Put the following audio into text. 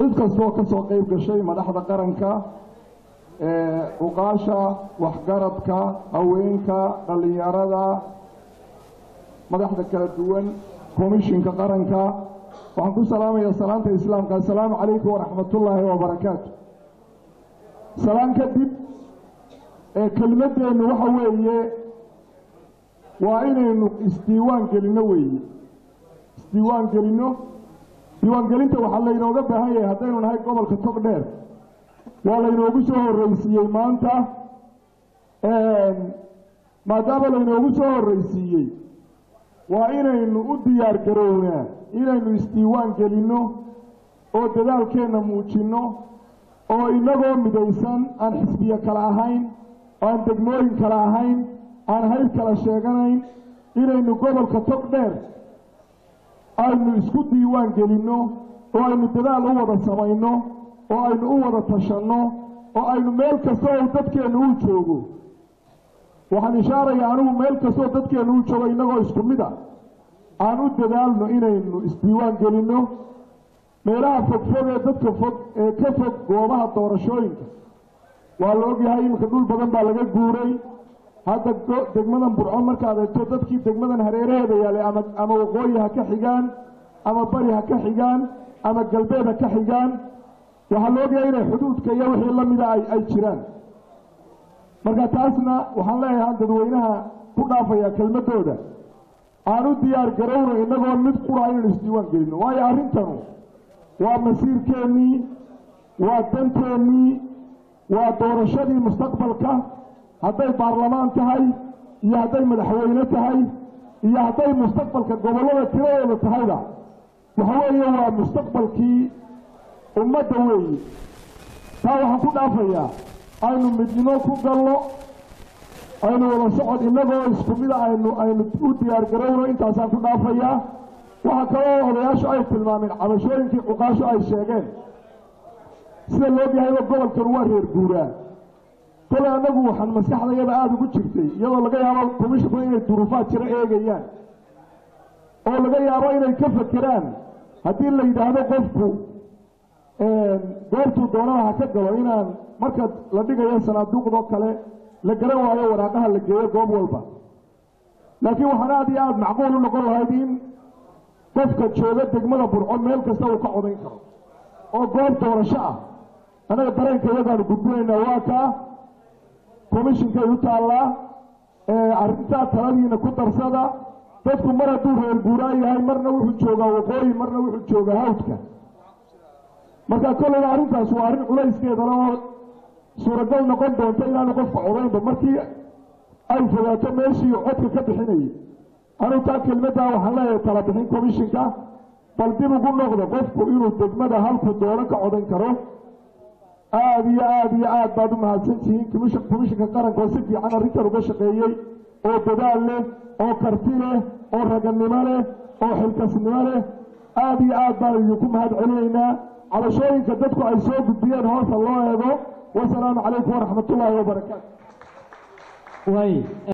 cid kastoo ka soo qayb gashay madaxda qaranka uqaasha waxgaradka haweenka dhallinyarada madaxda kala duwan komishinka qaranka waxaan ku salaamayaa salaanta islaamka assalaamu calaykum waraxmatullaahi wabarakaatu salaan kadib ee kelimadeennu waxa weeye waa inaynu isdiiwaan gelinno weeye isdiiwaan gelinno diiwaangelinta waxaa laynooga baahan yahay haddaynu nahay gobolka tog dheer waa laynoogu soo horreysiiyey maanta maadaama laynoogu soo horreysiiyey waa inaynu u diyaar garownaa inaynu isdiiwaan gelinno oo dadaalkeenna muujinno oo inagoo midaysan aan xisbiye kale ahayn oo aan degmooyin kale ahayn aan hayr kala sheeganayn inaynu gobolka tog dheer aynu isku diiwaan gelinno oo aynu dadaal u wada samayno oo aynu u wada tashanno oo aynu meel kasta oo dadkeennu uu joogo waxaan ishaarayaa anigu meel kastaoo dadkeennu uu joogo innagoo isku mid a aan u dadaalno inaynu isdiiwaan gelinno meelaha fogfog ee dadka fog ee ka fog goobaha doorashooyinka waa la ogyahay iminka dhul badan baa laga guuray hadda degmadan burco markaad eegto dadkii degmadan hareeraheeda yaalay ama ama waqooyi ha ka xigaan ama bari ha ka xigaan ama galbeed ha ka xigaan waxaa la ogyahay inay xuduudka iyo wixii la mida ay ay jiraan marka taasna waxaan leeyahay dadweynaha ku dhaafaya kelmadooda aan u diyaar garowno innagoo mid qura inaynu isdiiwaan gelino waayo arrintanu waa masiirkeennii waa danteennii waa doorashadii mustaqbalka hadday baarlamaan tahay iyo hadday madaxweyne tahay iyo hadday mustaqbalka gobollada tiradooda tahayba waxa weeye waa mustaqbalkii ummadda weeyi taa waxaan ku dhaafayaa aynu midnimo ku galno aynu wada socod innagoo isku mida aynu aynu u diyaar garowno intaasaan ku dhaafayaa waxaa kaloo odayaashu ay tilmaameen cabashooyinkii cuqaashu ay sheegeen sida loogahayba gobolkan waa reer guuraa kole annagu waxaan maskaxdayada aada ugu jirtay iyadoo laga yaabo komishinku inay duruufaad jiro eegayaan oo laga yaabo inay ka fakeraan haddii la yidhaahdo qofku goortuu doonana ha ka galo inaan marka la dhigayo sanaaduuqdoo kale la garan waayo waraaqaha la geeyo goob walba laakiin waxaan aada iyo aada macquul u noqon lahayd in qofka jooga degmada burco meel kasta uu ka codayn karo oo goob doorasho ah annaga dareenka iyadaanu gudbinaynaa waa kaa komishinkay u taallaa arrintaa taladiina ku darsada dadku mar hadduu reer guuraa yahay marna wuxuu joogaa waqooyi marna wuxuu joogaa hawdka marka kolleyba arrintaas waa arrin culayskeedana oo suuragal noqon doonta inaanu qofka codaynba markii ay fogaato meeshii codka ka bixinayay anugu taa kelmaddaa waxaan leeyahay tala bixin komishinka bal dib ugu noqdo qofku inuu degmada halku doono ka codayn karo aada iyo aada iyo aad baad u mahadsantihiin komishin komishinka qaranka oo si fiican arrintan uga shaqeeyey oo dadaal leh oo karti leh oo raganimo leh oo xilkasnimo leh aada iyo aad baan idinku mahad celinaynaa cabashooyinka dadku ay soo gudbiyeen hoosa loo eego wasalaamu calaykum waraxmat ullaahi wabarakaatu